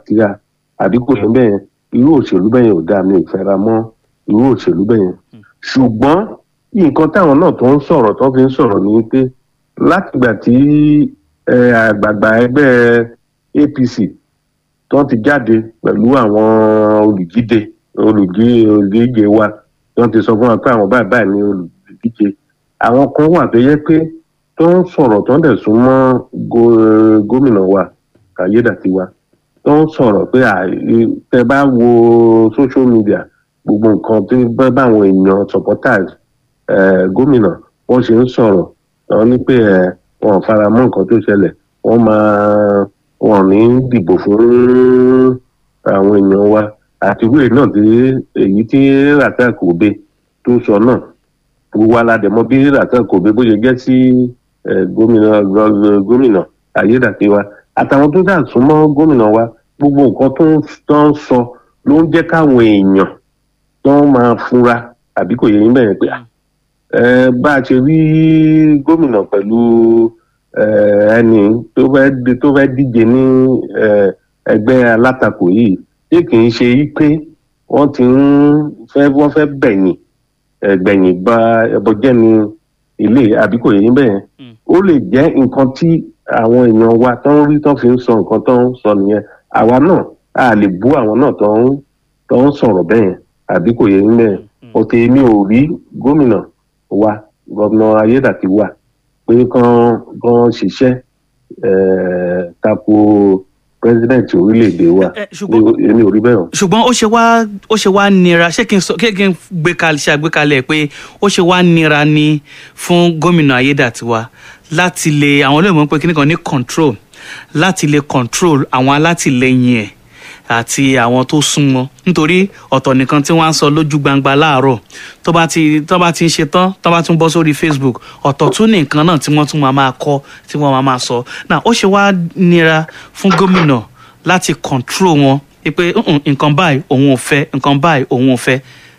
tíá àbí kò yẹn bẹ́ẹ̀ irú òṣèlú bẹ́ẹ̀ ò dáa mi ò fẹ́ra mọ́ irú òṣèlú bẹ́ẹ̀ ṣùgbọ́n nǹkan táwọn náà tó ń sọ̀rọ̀ tó fi ń sọ̀rọ̀ ni pé látìgbà tí àgbààgbà ẹgbẹ́ APC tó ti jáde pẹ̀lú àwọn olùdíje olùdíje wa tó ti sọ fún wa pé àwọn báyìí báyìí ni olùdíje àwọn kan wà tó yẹ pé tó ń sọ̀rọ̀ tó ń dẹ̀ sún mọ́ gómìnà wa Ayédàtiwa tó ń sọ̀rọ̀ pé tẹ bá wo social media gbogbo nǹkan tó bá báwọn èèyàn supporters gómìnà wọ́n ṣe ń sọ̀rọ̀ wọ́n ní pé wọn ò fara mọ́ nǹkan tó ṣẹlẹ̀ wọ́n máa wọn ní dìbò fún àwọn èèyàn wa àti ìwé náà tí èyí tí Rasak Obe tó sọ náà gbogbo aládẹ̀mọ́ bí Rasak Obe bó ṣe jẹ́ sí gómìnà gómìnà Ayédàtiwa àtàwọn tó dà súnmọ́ gómìnà wa gbogbo nǹkan tó ń sọ ló ń jẹ́ káwọn èèyàn tó máa fura àbí kò yẹ yín bẹ́ẹ̀ pé bá a ṣe rí gómìnà pẹ̀lú ẹni tó fẹ́ díje ní ẹgbẹ́ alátakò yìí tí kì í ṣe pé wọ́n ti ń fẹ́ wọ́n fẹ́ bẹ̀yìn gbẹ̀yìn ba ẹbọ jẹ́ ní ilé àbí kò yẹ yín bẹ́ẹ̀ ó lè jẹ́ nǹkan tí àwọn èèyàn wa tó ń rí tó fi ń sọ nǹkan tó ń sọ nìyẹn àwa náà a lè bú àwọn náà tó ń tó ń sọ̀rọ̀ bẹ́ẹ̀ àbí kò yẹ nílẹ̀ ọ̀tẹ̀ mi ò rí gómìnà wa gómìnà Ayédàtiwa pé kán kán ṣiṣẹ́ tako pírẹsidẹ̀ntì orílẹ̀-èdè wa èmi ò rí bẹ́ẹ̀ o. ṣùgbọ́n ó ṣe wá ó ṣe wá nira ṣé kí n sọ kí n gbé kalẹ̀ ṣe àgbékalẹ̀ pé ó ṣe wá nira ni fún gómìnà Ayédàtiwa láti lè àwọn olóòmọ pé kíní kan ní control láti lè control àwọn alátìlẹyìn ẹ̀ àti àwọn tó súnmọ́ nítorí ọ̀tọ̀ nìkan tí wọ́n á sọ lójú gbangba láàárọ̀ tó bá ti tó bá ti ń ṣe tán tó bá tún bọ́ sórí Facebook ọ̀tọ̀ tún ní nǹkan náà tí wọ́n tún máa máa kọ́ tí wọ́n máa máa sọ náà ó ṣe wá nira fún gómìnà láti control wọn pé nǹkan báyìí òun ò fẹ́ nǹkan báyìí òun ò fẹ́.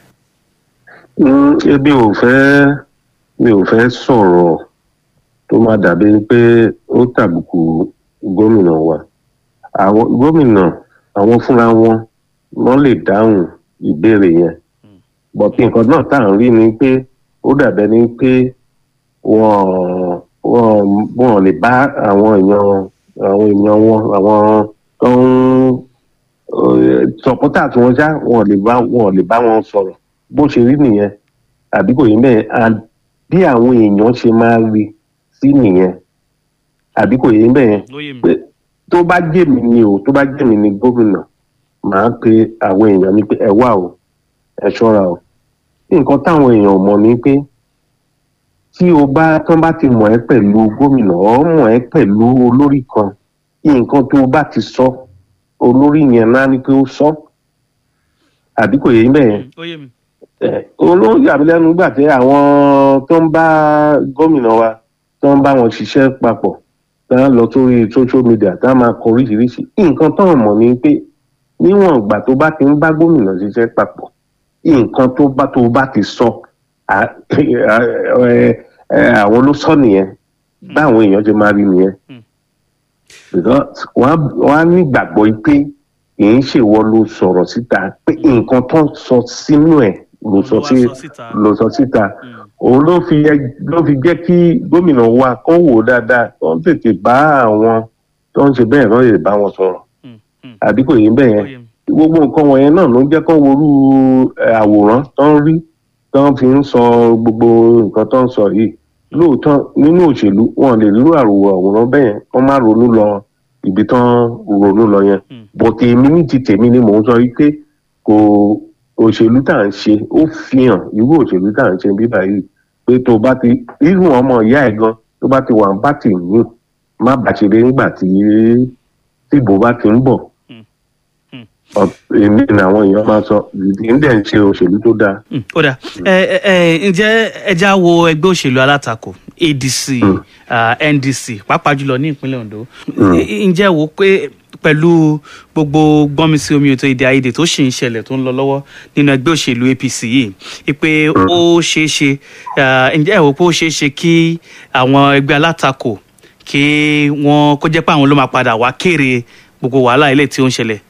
ebi ò fẹ́ mi ò fẹ́ sọ̀rọ̀ tó máa dàbí pé ó tàbùkù gómìnà wa àwọn gómìnà àwọn fúnra wọn wọn lè dáhùn ìbéèrè yẹn bọ̀tí nǹkan náà tá à ń rí ni pé ó dàbẹ́ ni pé wọ́n wọ́n wọ́n lè bá àwọn èèyàn àwọn èèyàn wọn àwọn tó ń sọpọ́tà tí wọ́n já wọ́n lè bá wọ́n lè bá wọn sọ̀rọ̀ bó ṣe rí nìyẹn àbí kò yí bẹ́ẹ̀ bí àwọn èèyàn ṣe máa rí sí nìyẹn àbí kò yí bẹ́ẹ̀ pé tó bá jẹ́ mi ni o tó bá jẹ́ mi ni gómìnà màá pe àwọn èèyàn ní pé ẹ wá o ẹ ṣọ́ra o nǹkan táwọn èèyàn mọ̀ ni pé tí o bá tán bá ti mọ̀ ẹ́ pẹ̀lú gómìnà ọ́ mọ̀ ẹ́ pẹ̀lú olórí kan nǹkan tó o bá ti sọ olórí yẹn náà ni pé ó sọ àbí kò yé bẹ́ẹ̀ olórí àbílẹ́nu gbà pé àwọn tó ń bá gómìnà wa tó ń bá wọn ṣiṣẹ́ papọ̀ tá a lọ sórí social media tá a máa kọ oríṣiríṣi nǹkan tó ń mọ̀ ni pé níwọ̀n ìgbà tó bá ti ń bá gómìnà ṣiṣẹ́ papọ̀ nǹkan tó bá tó bá ti sọ àwọn ló sọ nìyẹn báwọn èèyàn ṣe máa rí nìyẹn wọ́n á nígbàgbọ́ pé kì í ṣèwọ ló sọ̀rọ̀ síta pé nǹkan tó ń sọ sínú ẹ̀ ló sọ sí ló sọ síta òun ló fi ló fi jẹ́ kí gómìnà wa kó wò dáadáa tó ń tètè bá àwọn tó ń ṣe bẹ́ẹ̀ náà lè bá wọn sọ̀rọ̀ àbí kò yín bẹ́ẹ̀ yẹn gbogbo nǹkan wọ̀nyẹn náà ló ń jẹ́ kó worú àwòrán tó ń rí tó ń fi ń sọ gbogbo nǹkan tó ń sọ yìí lóòótọ́ nínú òṣèlú wọn lè rírú àròwọ àwòrán bẹ́ẹ̀ wọ́n má ronú lọ ibi tán ronú lọ yẹn bọ̀tẹ̀ èmi ní ti tèmi ni mò ń sọ yìí pé kò òṣèlú tá à ń ṣe ó fi hàn irú òṣèlú tá à ń ṣe bíbá yìí pé tó bá ti irú ọmọ ìyá ẹ̀ gan tó bá ti wà ń bá tì mí má bàṣẹ̀rẹ̀ nígbà tí tìbò bá ti ń bọ̀ èmi ni àwọn èèyàn máa sọ ìdí ń dẹ̀ ń ṣe òṣèlú tó dáa. ó dà ẹ ẹ ǹjẹ́ ẹ já wo ẹgbẹ́ òṣèlú alátakò ADC NDC pàápàá jùlọ ní ìpínlẹ̀ Ondo ǹjẹ́ wo pé pẹ̀lú gbogbo gbọ́nmisí omi ètò èdè àìyedè tó ṣì ń ṣẹlẹ̀ tó ń lọ lọ́wọ́ nínú ẹgbẹ́ òṣèlú APC yìí pé ó ṣeé ṣe ǹjẹ́ ẹ wò pé ó ṣeé ṣe kí àwọn ẹgbẹ́ alátakò kí wọ́n kó jẹ́ pé àwọn ló máa padà wá kéré gbogbo wàhálà ilé tí ó ń ṣẹlẹ̀